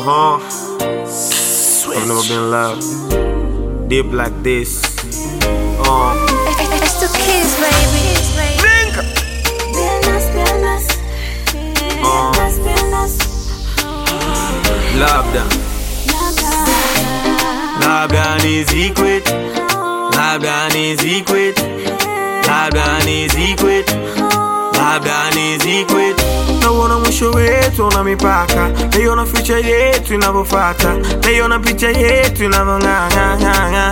huh. I've never been loved deep like this. Uh. It's the kids, baby. Piernas, piernas, piernas, Labda, labda ni secret, labda ni secret, labda ni secret, labda ni secret. Nauona mwisho wetu una mipaka, naiona future yetu inavyofata, naiona picha yetu inavyong'ang'ang'ang'a.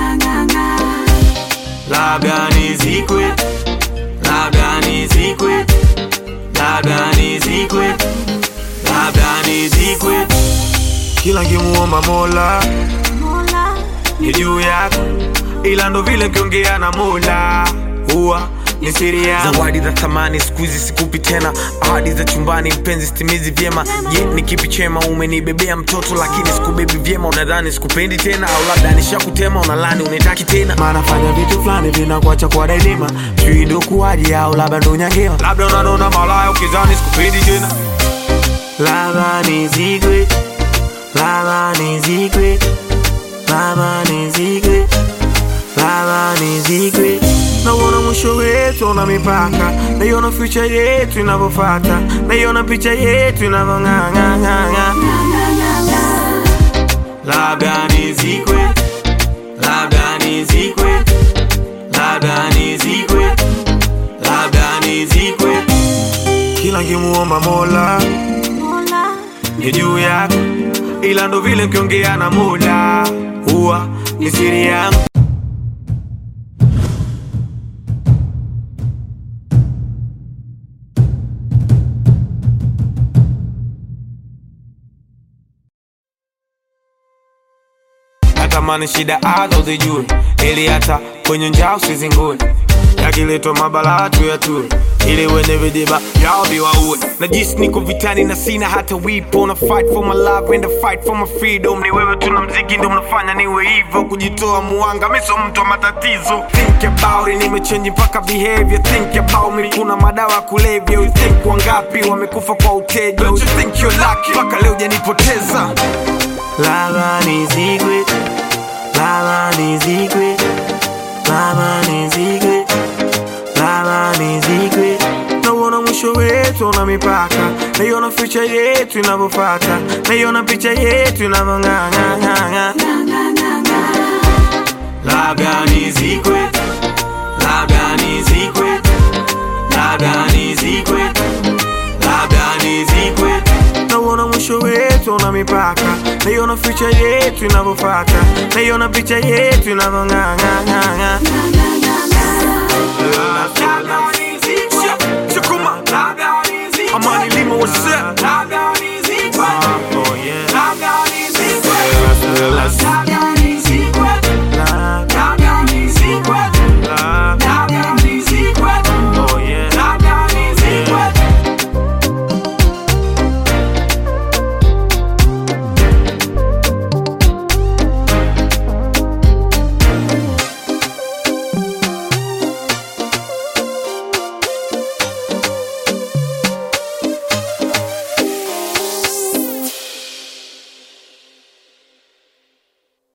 Labda ni secret, labda ni secret, labda ni secret, labda ni secret. Kila nkimuomba Mola mola, ni juu yako, ila ndo vile nkiongea na Mola huwa ni siri yangu. Zawadi za thamani siku hizi sikupi tena, ahadi za chumbani mpenzi stimizi vyema. Je, ni kipi chema? Umenibebea mtoto lakini sikubebi vyema, unadhani sikupendi tena, au labda nishakutema, unalani unitaki tena. Maana fanya vitu fulani vinakuacha kwa daima, sijui ndo kuwaje au labda ndo nyangewa, labda unanona malaya ukizani sikupendi tena. Labda ni secret, labda ni secret, labda ni secret Lava ni secret Nauona mwisho wetu una mipaka Naiona future yetu inavyofata Naiona picha yetu inavyong'ang'ang'ang'a Labda ni secret Labda ni secret Labda ni secret Labda ni secret Kila nkimuomba Mola mola, ni juu yako Ila ndo vile nkiongea na Mola Huwa ni siri yangu natamani shida azo zijue ili hata kwenye njaa usizingue yakiletwa mabala tu ya tue ili wenye vijiba yao viwaue na jisi niko vitani na sina hata wipo na fight for my love and I fight for my freedom ni wewe tuna mziki ndo mnafanya niwe hivyo kujitoa muanga miso mtu wa matatizo think about it nimechange mpaka behavior think about me kuna madawa ya kulevya you think wangapi wamekufa kwa uteja you think you're lucky mpaka leo janipoteza Lava ni secret Lava ni secret Lava ni secret Lava ni secret Nauona mwisho wetu una mipaka Naiona future yetu inavyofata Naiona picha yetu inavyong'ang'ang'ang'a Labda ni secret Labda ni secret Labda ni secret Labda ni secret Nauona mwisho wetu una mipaka Naiona future yetu inavyofata Naiona picha yetu inavyong'ang'ang'ang'a Amani Lima, what's up? Oh, yeah.